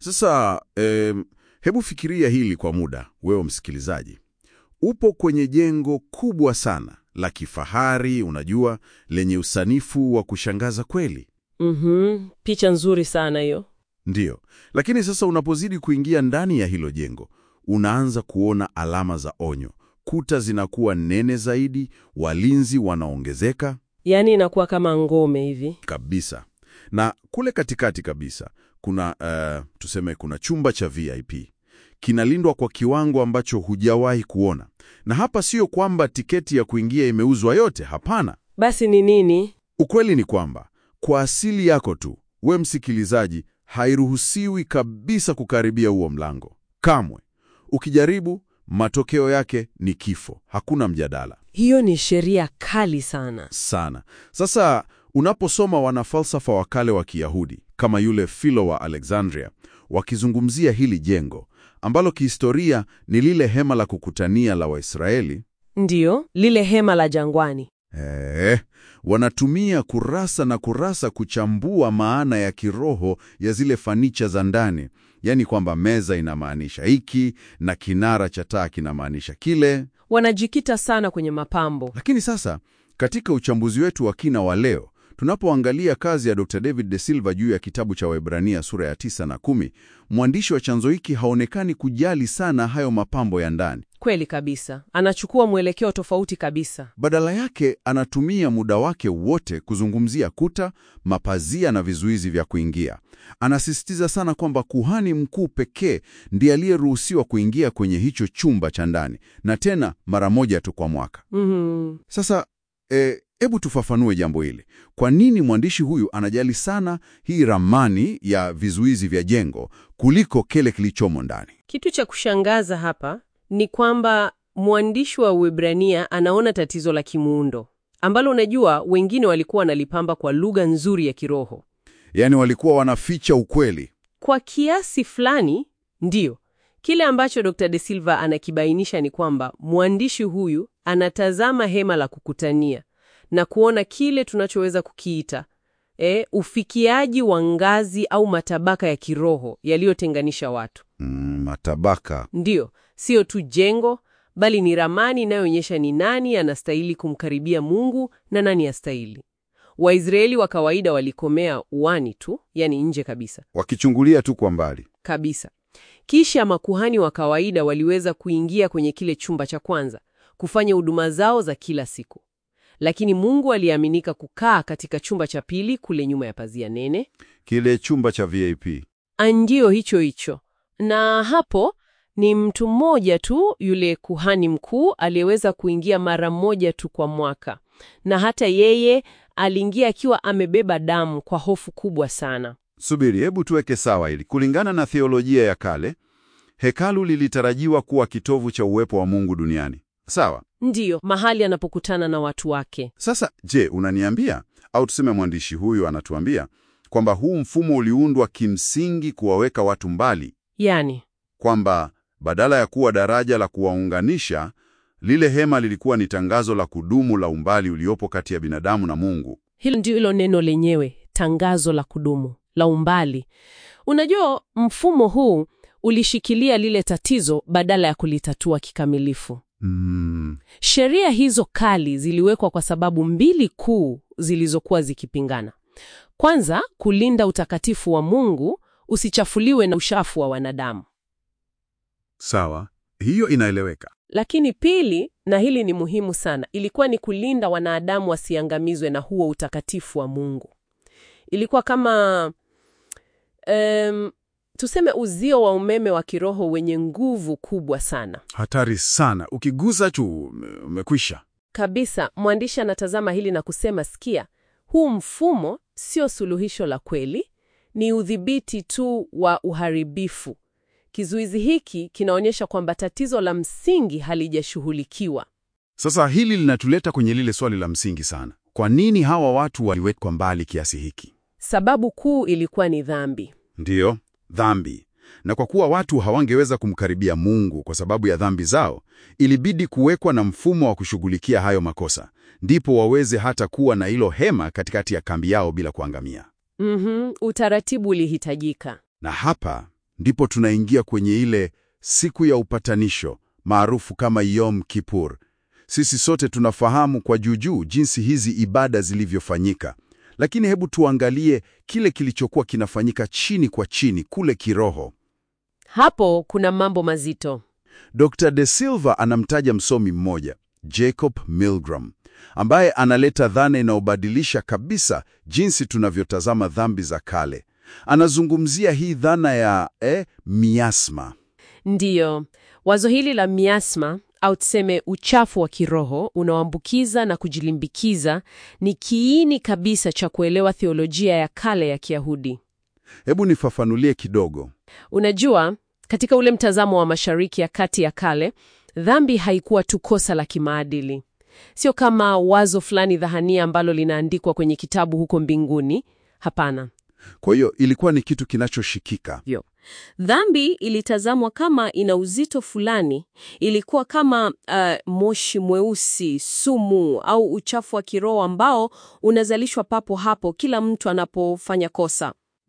Sasa em, hebu fikiria hili kwa muda, wewe msikilizaji. Upo kwenye jengo kubwa sana la kifahari, unajua, lenye usanifu wa kushangaza kweli. Mhm, picha nzuri sana hiyo. Ndiyo, lakini sasa unapozidi kuingia ndani ya hilo jengo, unaanza kuona alama za onyo. Kuta zinakuwa nene zaidi, walinzi wanaongezeka Yaani inakuwa kama ngome hivi. kabisa, na kule katikati kabisa kuna uh, tuseme kuna chumba cha VIP kinalindwa kwa kiwango ambacho hujawahi kuona. Na hapa sio kwamba tiketi ya kuingia imeuzwa yote, hapana. Basi ni nini? Ukweli ni kwamba kwa asili yako tu, we msikilizaji, hairuhusiwi kabisa kukaribia huo mlango kamwe. Ukijaribu, matokeo yake ni kifo, hakuna mjadala Hiyo ni sheria kali sana. sana. Sasa unaposoma wanafalsafa wa kale wa Kiyahudi kama yule Philo wa Alexandria wakizungumzia hili jengo ambalo kihistoria ni lile hema la kukutania la Waisraeli, Ndiyo, lile hema la jangwani. Eh, wanatumia kurasa na kurasa kuchambua maana ya kiroho ya zile fanicha za ndani, yaani kwamba meza inamaanisha hiki na kinara cha taa kinamaanisha kile. Wanajikita sana kwenye mapambo. Lakini sasa katika uchambuzi wetu wa kina wa leo, tunapoangalia kazi ya Dr. David De Silva juu ya kitabu cha Waebrania sura ya tisa na kumi, mwandishi wa chanzo hiki haonekani kujali sana hayo mapambo ya ndani. Kweli kabisa. Anachukua mwelekeo tofauti kabisa. Badala yake anatumia muda wake wote kuzungumzia kuta, mapazia na vizuizi vya kuingia. Anasisitiza sana kwamba kuhani mkuu pekee ndiye aliyeruhusiwa kuingia kwenye hicho chumba cha ndani, na tena mara moja tu kwa mwaka. Mhm. Sasa hebu tufafanue jambo hili. Kwa nini mwandishi huyu anajali sana hii ramani ya vizuizi vya jengo kuliko kile kilichomo ndani? Kitu cha kushangaza hapa ni kwamba mwandishi wa Uebrania anaona tatizo la kimuundo ambalo unajua wengine walikuwa wanalipamba kwa lugha nzuri ya kiroho. Yaani walikuwa wanaficha ukweli. Kwa kiasi fulani, ndiyo. Kile ambacho Dr. De Silva anakibainisha ni kwamba mwandishi huyu anatazama hema la kukutania na kuona kile tunachoweza kukiita e, ufikiaji wa ngazi au matabaka ya kiroho yaliyotenganisha watu. Mm, matabaka. Ndiyo, sio tu jengo, bali ni ramani inayoonyesha ni nani anastahili kumkaribia Mungu na nani astahili. Waisraeli wa kawaida walikomea uani tu, yani nje kabisa Wakichungulia tu kwa mbali. kabisa. Kisha makuhani wa kawaida waliweza kuingia kwenye kile chumba cha kwanza kufanya huduma zao za kila siku, lakini Mungu aliaminika kukaa katika chumba cha pili kule nyuma ya pazia nene. Kile chumba cha VIP. Ndio hicho hicho, na hapo ni mtu mmoja tu, yule kuhani mkuu aliyeweza kuingia mara moja tu kwa mwaka, na hata yeye aliingia akiwa amebeba damu kwa hofu kubwa sana. Subiri, hebu tuweke sawa hili. Kulingana na theolojia ya kale, hekalu lilitarajiwa kuwa kitovu cha uwepo wa Mungu duniani. Sawa. Ndiyo, mahali anapokutana na watu wake. Sasa je, unaniambia au tuseme mwandishi huyu anatuambia kwamba huu mfumo uliundwa kimsingi kuwaweka watu mbali, Yani, kwamba badala ya kuwa daraja la kuwaunganisha, lile hema lilikuwa ni tangazo la kudumu la umbali uliopo kati ya binadamu na Mungu. hilo ndio hilo neno lenyewe, tangazo la kudumu la umbali. Unajua, mfumo huu ulishikilia lile tatizo badala ya kulitatua kikamilifu. Mm, Sheria hizo kali ziliwekwa kwa sababu mbili kuu zilizokuwa zikipingana. Kwanza, kulinda utakatifu wa Mungu usichafuliwe na ushafu wa wanadamu. sawa, hiyo inaeleweka. Lakini pili, na hili ni muhimu sana, ilikuwa ni kulinda wanadamu wasiangamizwe na huo utakatifu wa Mungu. Ilikuwa kama em, tuseme uzio wa umeme wa kiroho wenye nguvu kubwa sana. Hatari sana, ukigusa tu umekwisha. Kabisa, mwandishi anatazama hili na kusema, sikia, huu mfumo sio suluhisho la kweli, ni udhibiti tu wa uharibifu. Kizuizi hiki kinaonyesha kwamba tatizo la msingi halijashughulikiwa. Sasa hili linatuleta kwenye lile swali la msingi sana. Kwa nini hawa watu waliwekwa mbali kiasi hiki? Sababu kuu ilikuwa ni dhambi. Ndiyo, dhambi. Na kwa kuwa watu hawangeweza kumkaribia Mungu kwa sababu ya dhambi zao, ilibidi kuwekwa na mfumo wa kushughulikia hayo makosa, ndipo waweze hata kuwa na hilo hema katikati ya kambi yao bila kuangamia. Mhm, utaratibu ulihitajika. Na hapa ndipo tunaingia kwenye ile siku ya upatanisho maarufu kama Yom Kippur. Sisi sote tunafahamu kwa juujuu jinsi hizi ibada zilivyofanyika, lakini hebu tuangalie kile kilichokuwa kinafanyika chini kwa chini kule kiroho. Hapo kuna mambo mazito. Dr. De Silva anamtaja msomi mmoja, Jacob Milgram, ambaye analeta dhana inayobadilisha kabisa jinsi tunavyotazama dhambi za kale. Anazungumzia hii dhana ya eh, miasma. Ndiyo, wazo hili la miasma au tuseme uchafu wa kiroho unaoambukiza na kujilimbikiza ni kiini kabisa cha kuelewa theolojia ya kale ya Kiyahudi. Hebu nifafanulie kidogo. Unajua, katika ule mtazamo wa Mashariki ya Kati ya kale, dhambi haikuwa tu kosa la kimaadili. Sio kama wazo fulani dhahania ambalo linaandikwa kwenye kitabu huko mbinguni. Hapana. Kwa hiyo ilikuwa ni kitu kinachoshikika. Vyo. Dhambi ilitazamwa kama ina uzito fulani, ilikuwa kama uh, moshi mweusi, sumu au uchafu wa kiroho ambao unazalishwa papo hapo kila mtu anapofanya kosa.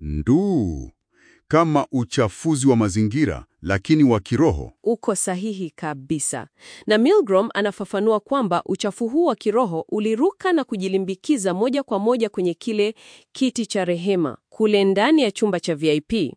Nduu, kama uchafuzi wa mazingira lakini wa kiroho. Uko sahihi kabisa. Na Milgram anafafanua kwamba uchafu huu wa kiroho uliruka na kujilimbikiza moja kwa moja kwenye kile kiti cha rehema kule ndani ya chumba cha VIP.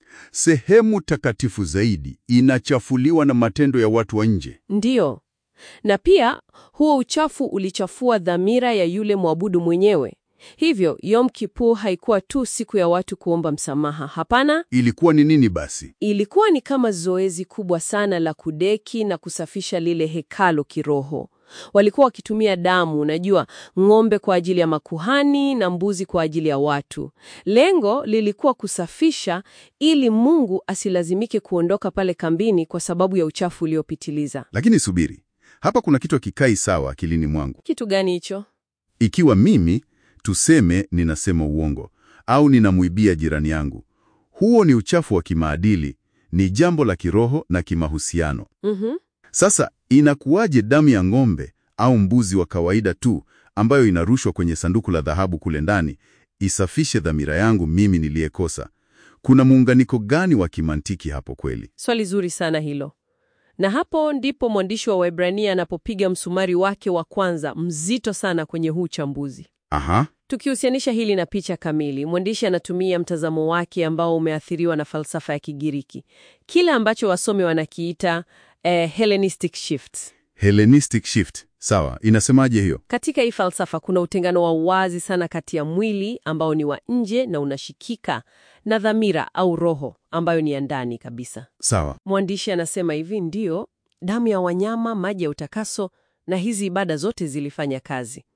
Sehemu takatifu zaidi inachafuliwa na matendo ya watu wa nje. Ndiyo. Na pia huo uchafu ulichafua dhamira ya yule mwabudu mwenyewe. Hivyo Yom Kippur haikuwa tu siku ya watu kuomba msamaha. Hapana, Ilikuwa ni nini basi? ilikuwa ni kama zoezi kubwa sana la kudeki na kusafisha lile hekalo kiroho. Walikuwa wakitumia damu, unajua, ng'ombe kwa ajili ya makuhani na mbuzi kwa ajili ya watu. Lengo lilikuwa kusafisha ili Mungu asilazimike kuondoka pale kambini kwa sababu ya uchafu uliopitiliza. Lakini subiri, hapa kuna kitu hakikai sawa akilini mwangu. Kitu gani hicho? Ikiwa mimi tuseme ninasema uongo au ninamwibia jirani yangu, huo ni uchafu wa kimaadili, ni jambo la kiroho na kimahusiano. Mhm. Sasa inakuwaje damu ya ng'ombe au mbuzi wa kawaida tu ambayo inarushwa kwenye sanduku la dhahabu kule ndani isafishe dhamira yangu mimi niliyekosa? Kuna muunganiko gani wa kimantiki hapo kweli? Swali zuri sana hilo. Na hapo ndipo mwandishi wa Waebrania anapopiga msumari wake wa kwanza mzito sana kwenye huu uchambuzi. Aha, Tukihusianisha hili na picha kamili, mwandishi anatumia mtazamo wake ambao umeathiriwa na falsafa ya Kigiriki, kile ambacho wasomi wanakiita eh, Hellenistic shift. Hellenistic shift. Sawa, inasemaje hiyo? Katika hii falsafa kuna utengano wa wazi sana kati ya mwili ambao ni wa nje na unashikika na dhamira au roho ambayo ni ya ndani kabisa. Sawa. Mwandishi anasema hivi, ndiyo, damu ya wanyama, maji ya utakaso na hizi ibada zote zilifanya kazi,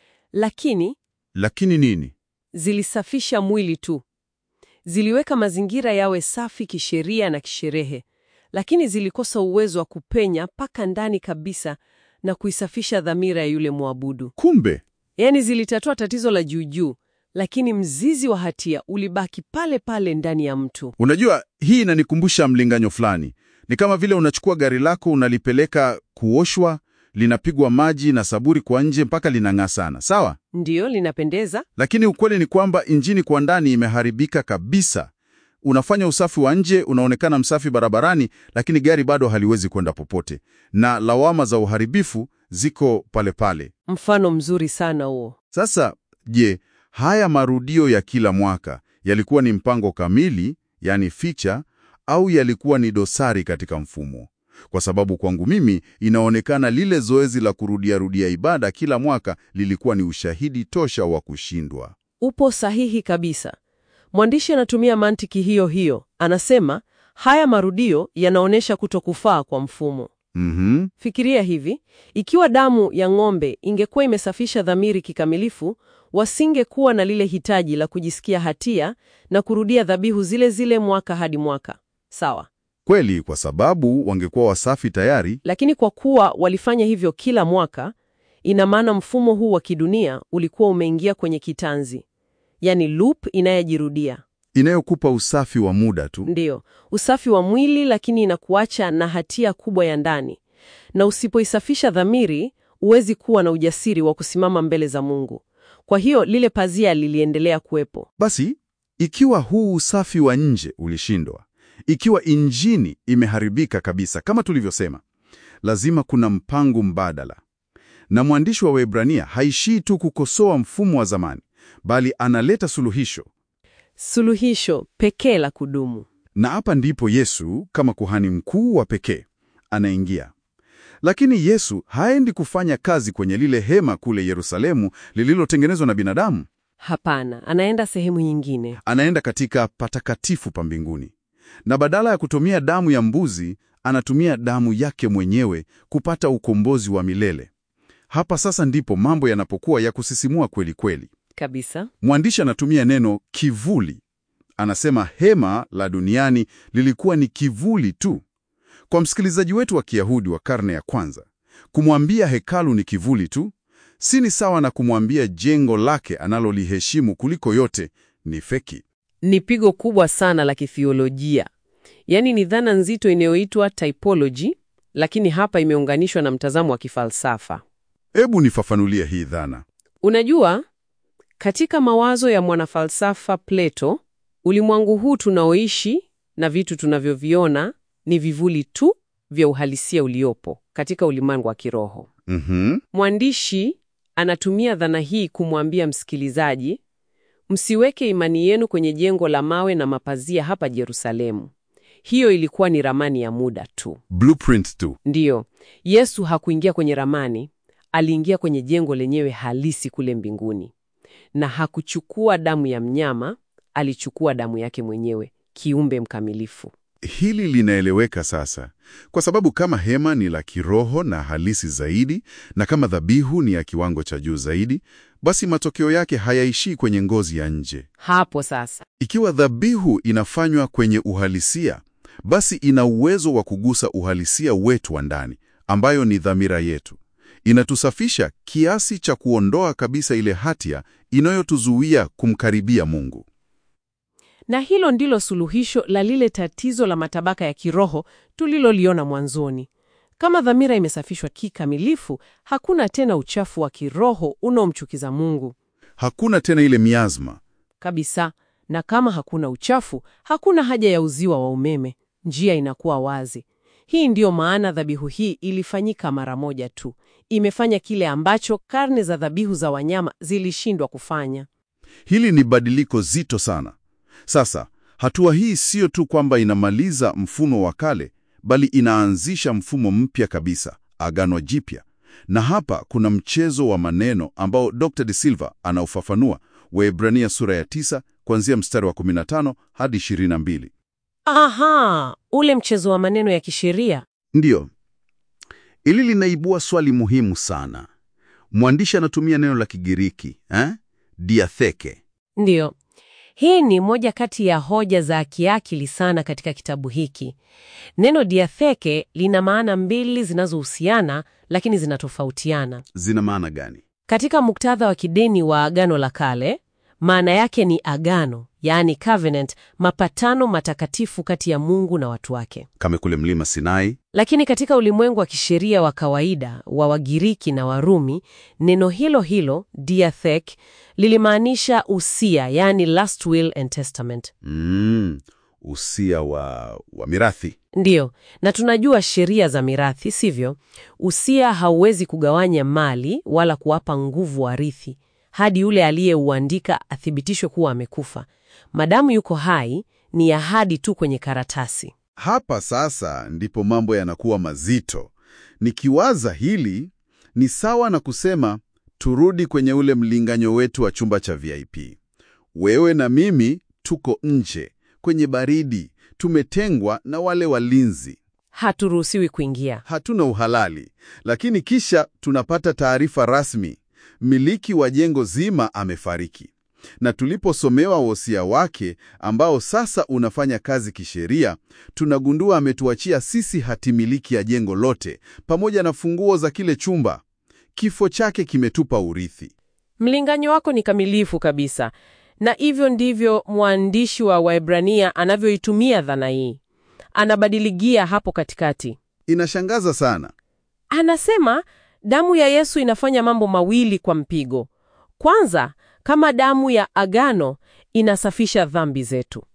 lakini Lakini nini? zilisafisha mwili tu. Ziliweka mazingira yawe safi kisheria na kisherehe, lakini zilikosa uwezo wa kupenya mpaka ndani kabisa na kuisafisha dhamira ya yule mwabudu. Kumbe Yaani zilitatua tatizo la juujuu, lakini mzizi wa hatia ulibaki pale pale ndani ya mtu. Unajua, hii inanikumbusha mlinganyo fulani. Ni kama vile unachukua gari lako unalipeleka kuoshwa, linapigwa maji na saburi kwa nje mpaka linang'aa sana, sawa? Ndiyo, linapendeza. Lakini ukweli ni kwamba injini kwa ndani imeharibika kabisa. Unafanya usafi wa nje, unaonekana msafi barabarani, lakini gari bado haliwezi kwenda popote, na lawama za uharibifu ziko pale pale. Mfano mzuri sana huo. Sasa je, haya marudio ya kila mwaka yalikuwa ni mpango kamili, yani ficha, au yalikuwa ni dosari katika mfumo? Kwa sababu kwangu mimi inaonekana lile zoezi la kurudiarudia ibada kila mwaka lilikuwa ni ushahidi tosha wa kushindwa. Upo sahihi kabisa. Mwandishi anatumia mantiki hiyo hiyo. Anasema haya marudio yanaonyesha kutokufaa kwa mfumo. Mhm. Fikiria hivi, ikiwa damu ya ng'ombe ingekuwa imesafisha dhamiri kikamilifu, wasingekuwa na lile hitaji la kujisikia hatia na kurudia dhabihu zile zile mwaka hadi mwaka. Sawa. Kweli, kwa sababu wangekuwa wasafi tayari. Lakini kwa kuwa walifanya hivyo kila mwaka, ina maana mfumo huu wa kidunia ulikuwa umeingia kwenye kitanzi, yaani loop inayojirudia. inayokupa usafi wa muda tu. Ndiyo, usafi wa mwili, lakini inakuacha na hatia kubwa ya ndani, na usipoisafisha dhamiri, huwezi kuwa na ujasiri wa kusimama mbele za Mungu. Kwa hiyo lile pazia liliendelea kuwepo. Basi, ikiwa huu usafi wa nje ulishindwa, Ikiwa injini imeharibika kabisa, kama tulivyosema, lazima kuna mpango mbadala. Na mwandishi wa Waebrania haishii tu kukosoa mfumo wa zamani, bali analeta suluhisho. Suluhisho pekee la kudumu. Na hapa ndipo Yesu kama kuhani mkuu wa pekee anaingia. Lakini Yesu haendi kufanya kazi kwenye lile hema kule Yerusalemu lililotengenezwa na binadamu. Hapana, anaenda sehemu nyingine. Anaenda katika patakatifu pa mbinguni, na badala ya kutumia damu ya mbuzi anatumia damu yake mwenyewe kupata ukombozi wa milele. Hapa sasa ndipo mambo yanapokuwa ya kusisimua kweli kweli. Kabisa. Mwandishi anatumia neno kivuli. Anasema hema la duniani lilikuwa ni kivuli tu. Kwa msikilizaji wetu wa Kiyahudi wa karne ya kwanza, kumwambia hekalu ni kivuli tu si ni sawa na kumwambia jengo lake analoliheshimu kuliko yote ni feki. Ni pigo kubwa sana la kithiolojia. Yaani ni dhana nzito inayoitwa typology, lakini hapa imeunganishwa na mtazamo wa kifalsafa. Hebu nifafanulie hii dhana. Unajua, katika mawazo ya mwanafalsafa Plato, ulimwengu huu tunaoishi na vitu tunavyoviona ni vivuli tu vya uhalisia uliopo katika ulimwengu wa kiroho. Mhm. Mwandishi anatumia dhana hii kumwambia msikilizaji, msiweke imani yenu kwenye jengo la mawe na mapazia hapa Yerusalemu. Hiyo ilikuwa ni ramani ya muda tu. Blueprint tu. Ndiyo, Yesu hakuingia kwenye ramani, aliingia kwenye jengo lenyewe halisi kule mbinguni. Na hakuchukua damu ya mnyama, alichukua damu yake mwenyewe, kiumbe mkamilifu. Hili linaeleweka sasa, kwa sababu kama hema ni la kiroho na halisi zaidi, na kama dhabihu ni ya kiwango cha juu zaidi, basi matokeo yake hayaishii kwenye ngozi ya nje. Hapo sasa Ikiwa dhabihu inafanywa kwenye uhalisia, basi ina uwezo wa kugusa uhalisia wetu wa ndani, ambayo ni dhamira yetu. Inatusafisha kiasi cha kuondoa kabisa ile hatia inayotuzuia kumkaribia Mungu. Na hilo ndilo suluhisho la lile tatizo la matabaka ya kiroho tuliloliona mwanzoni. Kama dhamira imesafishwa kikamilifu, hakuna tena uchafu wa kiroho unaomchukiza Mungu Hakuna tena ile miazma. kabisa. Na kama hakuna uchafu, hakuna haja ya uziwa wa umeme. Njia inakuwa wazi. Hii ndiyo maana dhabihu hii ilifanyika mara moja tu. Imefanya kile ambacho karne za dhabihu za wanyama zilishindwa kufanya. Hili ni badiliko zito sana. Sasa, hatua hii siyo tu kwamba inamaliza mfumo wa kale, bali inaanzisha mfumo mpya kabisa, agano jipya. Na hapa kuna mchezo wa maneno ambao Dr. De Silva anaufafanua, Waebrania sura ya 9 kuanzia mstari wa 15 hadi 22. Aha, ule mchezo wa maneno ya kisheria. Ndiyo, ili linaibua swali muhimu sana. Mwandishi anatumia neno la Kigiriki eh? diatheke. Ndiyo, hii ni moja kati ya hoja za kiakili sana katika kitabu hiki. Neno diatheke lina maana mbili zinazohusiana lakini zinatofautiana. Zina maana gani? Katika muktadha wa kidini wa Agano la Kale, maana yake ni agano, yaani covenant, mapatano matakatifu kati ya Mungu na watu wake. Kama kule mlima Sinai. Lakini katika ulimwengu wa kisheria wa kawaida wa Wagiriki na Warumi, neno hilo hilo diathek lilimaanisha usia, yaani last will and testament. Mm, usia wa, wa mirathi. Ndiyo, na tunajua sheria za mirathi, sivyo? Usia hauwezi kugawanya mali wala kuwapa nguvu warithi hadi yule aliyeuandika athibitishwe kuwa amekufa. Madamu yuko hai, ni ahadi tu kwenye karatasi. Hapa sasa ndipo mambo yanakuwa mazito. Nikiwaza hili ni sawa na kusema turudi kwenye ule mlinganyo wetu wa chumba cha VIP. Wewe na mimi tuko nje kwenye baridi, tumetengwa na wale walinzi, Haturuhusiwi kuingia. hatuna uhalali, lakini kisha tunapata taarifa rasmi, mmiliki wa jengo zima amefariki. Na tuliposomewa wosia wake ambao sasa unafanya kazi kisheria, tunagundua ametuachia sisi hatimiliki ya jengo lote pamoja na funguo za kile chumba. Kifo chake kimetupa urithi. Mlinganyo wako ni kamilifu kabisa, na hivyo ndivyo mwandishi wa Waebrania anavyoitumia dhana hii. Anabadiligia hapo katikati. Inashangaza sana. Anasema damu ya Yesu inafanya mambo mawili kwa mpigo. Kwanza, kama damu ya agano inasafisha dhambi zetu,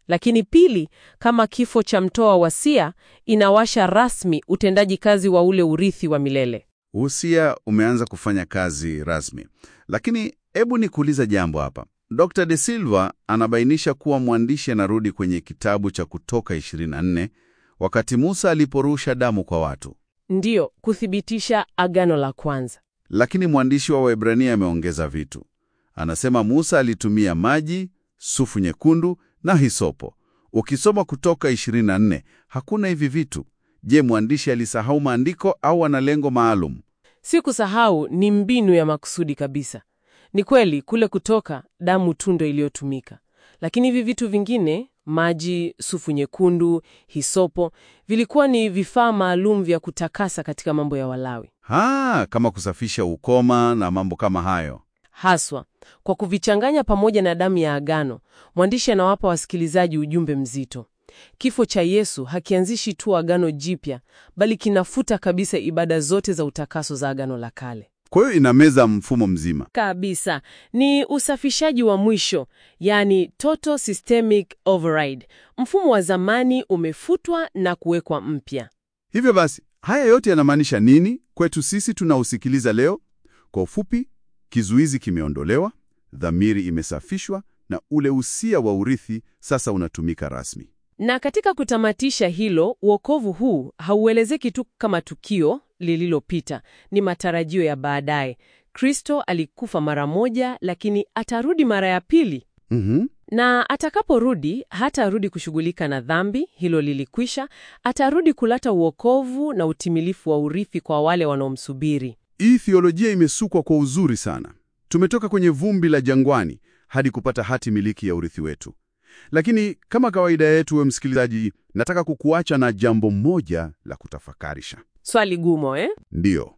Lakini pili, kama kifo cha mtoa wasia inawasha rasmi utendaji kazi wa ule urithi wa milele. Uhusia umeanza kufanya kazi rasmi. Lakini hebu nikuuliza jambo hapa. Dr. De Silva anabainisha kuwa mwandishi anarudi kwenye kitabu cha Kutoka 24 wakati Musa aliporusha damu kwa watu. Ndiyo, kuthibitisha agano la kwanza. Lakini mwandishi wa Waebrania ameongeza vitu. Anasema Musa alitumia maji, sufu nyekundu na hisopo. Ukisoma Kutoka 24 hakuna hivi vitu. Je, mwandishi alisahau maandiko au ana lengo maalum? Si kusahau, ni mbinu ya makusudi kabisa. Ni kweli kule Kutoka damu tu ndo iliyotumika, lakini hivi vitu vingine, maji, sufu nyekundu, hisopo, vilikuwa ni vifaa maalum vya kutakasa katika mambo ya Walawi, Ha, kama kusafisha ukoma na mambo kama hayo. haswa kwa kuvichanganya pamoja na damu ya agano. Mwandishi anawapa wasikilizaji ujumbe mzito. Kifo cha Yesu hakianzishi tu agano jipya, bali kinafuta kabisa ibada zote za utakaso za agano la kale. Kwa hiyo inameza mfumo mzima. Kabisa, ni usafishaji wa mwisho, yani total systemic override. Mfumo wa zamani umefutwa na kuwekwa mpya. Hivyo basi, haya yote yanamaanisha nini kwetu sisi tunaosikiliza leo? Kwa ufupi, kizuizi kimeondolewa, dhamiri imesafishwa na ule usia wa urithi sasa unatumika rasmi. Na katika kutamatisha hilo, uokovu huu hauelezeki tu kama tukio lililopita, ni matarajio ya baadaye. Kristo alikufa mara moja, lakini atarudi mara ya pili. Mhm. Na atakaporudi hatarudi kushughulika na dhambi, hilo lilikwisha. Atarudi kuleta uokovu na utimilifu wa urithi kwa wale wanaomsubiri. Hii theolojia imesukwa kwa uzuri sana. Tumetoka kwenye vumbi la jangwani hadi kupata hati miliki ya urithi wetu. Lakini kama kawaida yetu, we msikilizaji, nataka kukuacha na jambo moja la kutafakarisha. Swali gumo eh? Ndiyo,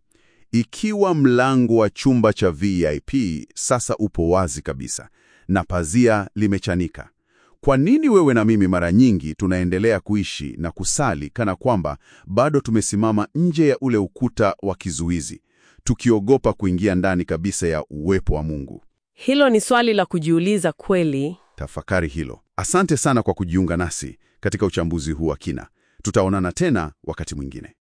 ikiwa mlango wa chumba cha VIP sasa upo wazi kabisa na pazia limechanika, kwa nini wewe na mimi mara nyingi tunaendelea kuishi na kusali kana kwamba bado tumesimama nje ya ule ukuta wa kizuizi, tukiogopa kuingia ndani kabisa ya uwepo wa Mungu? Hilo ni swali la kujiuliza kweli. Tafakari hilo. Asante sana kwa kujiunga nasi katika uchambuzi huu wa kina. Tutaonana tena wakati mwingine.